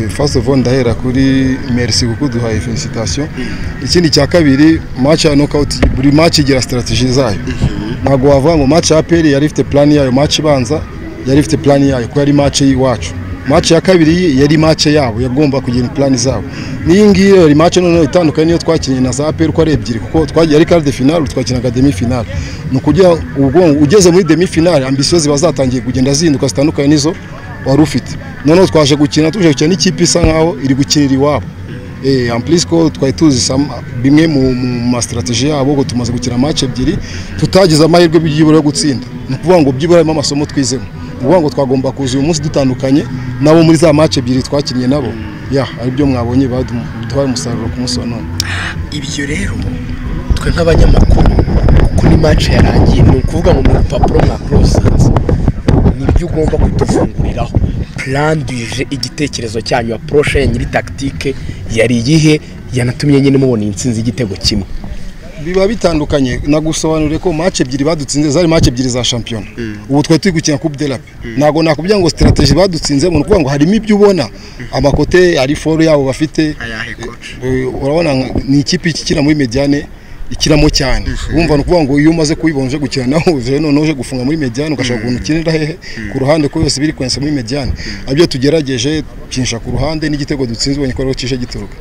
fasite ofu ndahera kuri merisi kuko duhaye felicitasiyo ikindi cya kabiri maci ya nokawuti buri maci igira sitarategi zayo ntabwo wavuga ngo maci ya peri yari ifite purani yayo maci ibanza yari ifite purani yayo kuko yari maci y'iwacu maci ya kabiri yari maci yabo yagomba kugira purani zabo n'iyi ngiyi yari maci noneho itandukanye n'iyo twakinnye na za peri uko ari ebyiri kuko twagiye ari karide finari twakinaga demi finari ni ukugira ubwonko ugeze muri demi finari ambisiyo ziba zatangiye kugenda zihinduka zitandukanye n'izo wari ufite noneho twaje gukina tuje gukina n'ikipe isa nkaho iri gukinira iwabo ampurisiko twari tuzi bimwe mu masitrategi yabo ngo tumaze gukina maci ebyiri tutagize amahirwe byibura yo gutsinda ni ukuvuga ngo byibura harimo amasomo twizemo ni ukuvuga ngo twagomba kuza uyu munsi dutandukanye nabo muri za maci ebyiri twakinnye nabo ya ari byo mwabonye baduha umusaruro ku munsi wa none ibyo rero twe nk'abanyamakuru kuko ni maci yarangiye ni ukuvuga ngo mu rupapuro mwakurosanze ni ibyo ugomba kudufunguriraho puranduje igitekerezo cyanyu apuroshe ya nyiri takitike yari iyihe yanatumye nyine mubona iyi nsinzi y'igitego kimwe biba bitandukanye nagusobanuriye ko mace ebyiri badutsinze zari mace ebyiri za shampiyona ubu twari turi gukina kuri derape ntabwo nakubwira ngo sitarategi badutsinze ni ukuvuga ngo harimo ibyo ubona amakote ari foru yabo bafite urabona ni ikipe ikina muri mediyane ikiramo cyane wumva ni ukuvuga ngo iyo umaze kubibonje gukina nawe uzere noneho uje gufunga muri mediyane ugashaka ukuntu ukinira hehe ku ruhande ko yose biri kwensa muri mediyane abyo tugerageje kinsha ku ruhande n'igitego dutsinze ubonye ko rero kije gituruka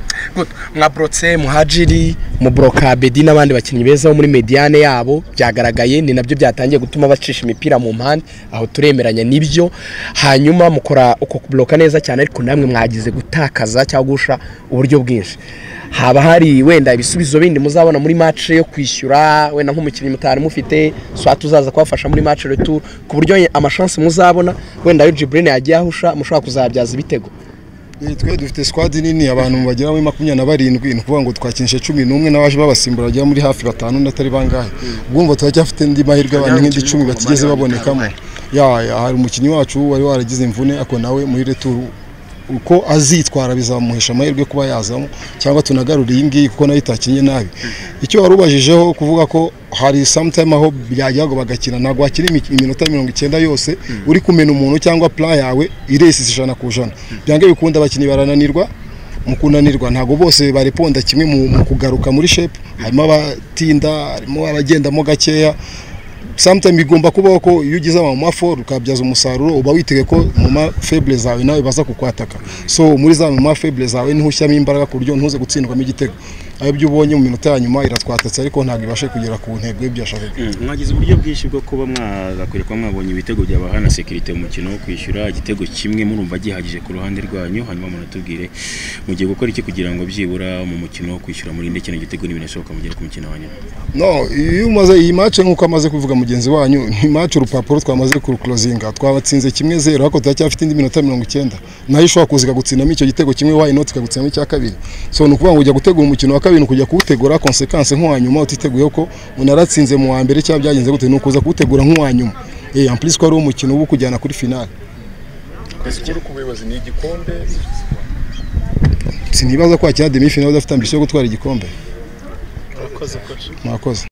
nka borotse muhajiri muburokabedi n'abandi bakinnyi beza bo muri mediyane yabo byagaragaye ni nabyo byatangiye gutuma bacisha imipira mu mpande aho turemeranya n'ibyo hanyuma mukora uko kuburoka neza cyane ariko namwe mwagize gutakaza cyangwa gusha uburyo bwinshi haba hari wenda ibisubizo bindi muzabona muri mace yo kwishyura wenda nk'umukinnyi mutari mufite swati uzaza kubafasha muri mace returu ku buryo amashansi muzabona wenda ayo jiburine yagiye ahusha mushobora kuzabyaza ibitego twe dufite sikwadi nini abantu bagera muri makumyabiri na barindwi ni ukuvuga ngo twakinishe cumi n'umwe n'abaje babasimbura bagera muri hafi batanu n'atari bangahe ubwumva turacyafite andi mahirwe abantu nk'indi icumi batigeze babonekamo hari umukinnyi wacu wari waragize imvune ako nawe muri returu uko azitwara bizamuhesha amahirwe yo kuba yazamo cyangwa tunagarure iyi ngiyi kuko nayo itakinnye nabi icyo wari ubajijeho kuvuga ko hari samutayime aho byajyaga bagakina ntabwo wakina iminota mirongo icyenda yose uri kumena umuntu cyangwa pura yawe iresisa ijana ku ijana byanga bikunda abakinnyi barananirwa mu kunanirwa ntabwo bose bareponda kimwe mu kugaruka muri shepu harimo abatinda harimo abagendamo gakeya sometimes bigomba kubaho ko iyo ugize amamaforu ukabyaza umusaruro uba witege ko mama febure zawe nawe baza kukwataka so muri za mama febure zawe niho ushyiramo imbaraga ku buryo ntuze gutsindwamo igitego ibyo ubonye mu minota ya nyuma iratwatatse ariko ntabwo ibashe kugera ku ntego y'ibyo yashakaga mwagize uburyo bwinshi bwo kuba mwazakwira kuba mwabonye ibitego byabaha na sekirite mu mukino wo kwishyura igitego kimwe murumva gihagije ku ruhande rwanyu hanyuma munatubwire mugiye gukora iki kugira ngo byibura mu mukino wo kwishyura murinde kino gitego n'ibinashoboka mugere ku mukino wa nyuma no iyo umaze iyi mace nk'uko amaze kuvuga mugenzi wanyu ni mace urupapuro twamaze kurukurozinga twabatsinze kimwe zero ariko turacyafite indi minota mirongo icyenda nayo ishobora kuza ikagutsinamo icyo gitego kimwe wayinoti ikagutsinamo icya kabiri so ni ukuvuga ngo ujya gutegura umukino wa kabiri kujya kuwutegura konsekanse nk'uwa nyuma utiteguye ko unaratsinze mu wa mbere cyangwa byagenze gute ni ukuza kuwutegura nk'uwa nyuma eee ampurisiko ari umukino uba ukujyana kuri finale sikoro ku buyobozi ni igikombe sinibaza kwakira demi finale udafite ambisiyo yo gutwara igikombe murakoze koci mwakoze